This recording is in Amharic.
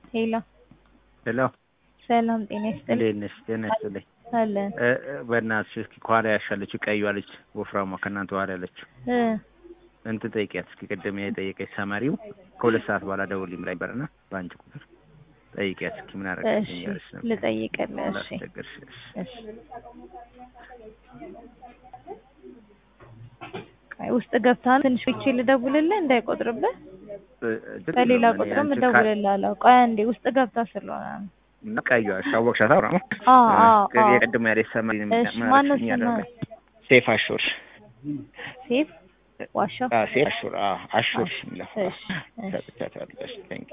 ሄሎ ሄሎ ሰላም ጤና ይስጥልኝ። እንዴት ነሽ? ጤና ይስጥልኝ። አለን እ እ በእናትሽ እስኪ ከኋላ ያሻለችው ቀይዋ ልጅ ወፍራሟ ከእናንተ ኋላ ያለችው እ እንትን ጠይቂያት እስኪ ቅድም የጠየቀች ሰማሪው ከሁለት ሰዓት በኋላ ደውልኝ ብላኝ ነበርና በአንቺ ቁጥር ጠይቂያት እስኪ ምን እሺ አደረገች እያለች ነበር። ልጠይቅልህ። እሺ ላስቸግርሽ። እሺ። እሺ ቆይ ውስጥ ገብታ ትንሽ ብቻ ልደውልልህ እንዳይቆጥርብህ እ እ ችግር በሌላ የለውም። እኔ ቁጥርም አንቺን ካ- እደውልልሃለሁ። ቆይ አንዴ ውስጥ ገብታ ስለሆነ ነው። እና ቀይዋ እሺ፣ አወቅሻት? አውራ አዎ አዎ አዎ። የቅድሙ ያለች ሰማሪ እሺ ማነው ስምህ? ያደረገ ሴፍ አሹር ሴፍ ዋሻው አ ሴፍ አሹር አ አሹር የሚለው እሺ እሺ ሰጥቻታለሁ። እሺ፣ ቴንክ